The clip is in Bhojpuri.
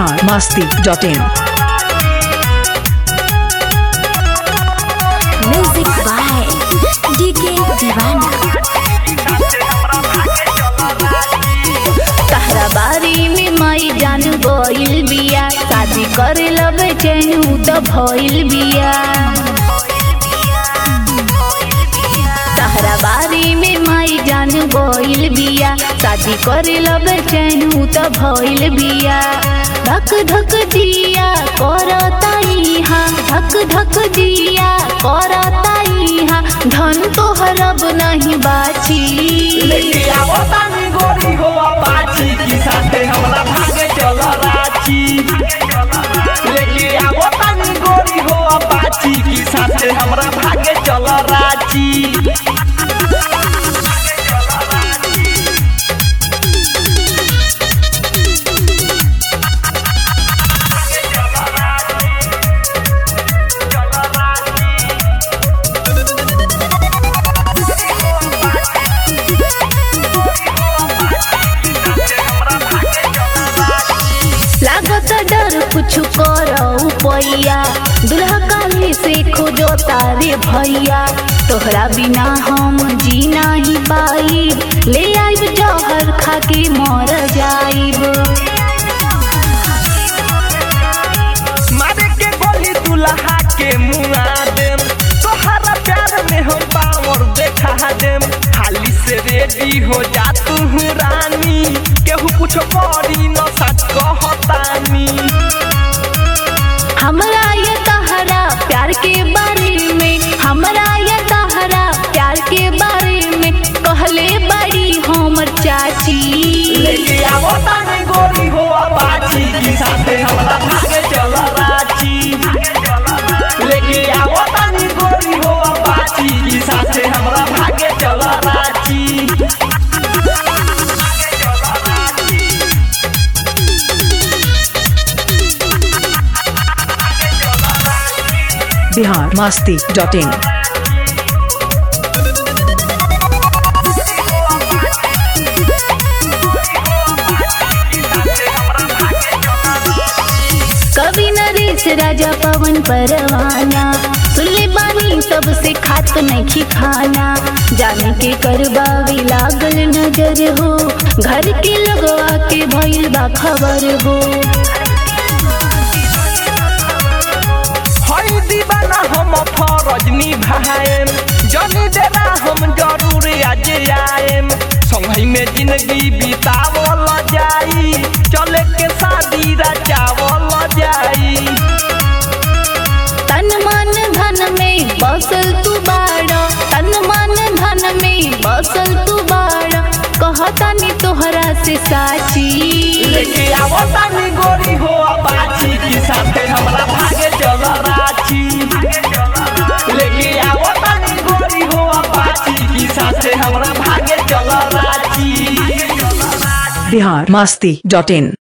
Bihar Masti dot in music by DK Deewana तहरा बारी में माई जान गइल बिया शादी करे लबे चैनू त भइल बिया तहरा बारी में माई जान गइल बिया शादी करे लबे चैनू त भइल बिया धक धक दिया करताई हाँ धक धक दिया करताई हाँ धन तोहरब नहीं बाची लेके आवो तानी गोरी हो अपाची की साथे हमरा भागे चल राची लेके आवो तानी गोरी हो अपाची की साथे हमरा भागे चल राची लागत डर कुछ करो पैया दुल्हा काली से खोजो तारे भैया तोहरा बिना हम जी नहीं पाई ले आइब जहर खा के मर जाइब मारे के गोली दुल्हा के मुआ देम तोहरा प्यार में हम पावर देखा देम खाली से रेडी हो जा तू रानी केहू कुछ करी न सच कहतानी हमरा ये तहरा प्यार के बारे में हमरा ये तहरा प्यार के बारे में कहले बड़ी हमर चाची लेके आवो तानी गोरी हो अपाची की साथे हमरा भागे चल राची लेके आवो तानी गोरी हो अपाची की साथे हमरा भागे चल राची बिहार मस्ती डॉट इन कवि नरेश राजा पवन परवाना सुनले बानी सबसे खात नहीं खाना जाने के करबावे लागल नजर हो घर के लगवा के भइल बा खबर हो हई दीवाना हम फरज निभाएम जनी देना हम जरूर आज आएम संगही में जिंदगी बितावल जाई चले के शादी रचावल जाई तन मन धन में बसल तू बाड़ा तन मन धन में बसल तू बाड़ा कहतानी तोहरा से साची लेके आवो तानी गोरी हो अपाची की साथे हमरा भागे चल राची लेके आवो तानी गोरी हो अपाची की साथे हमरा भागे चल राची बिहार मस्ती डॉट इन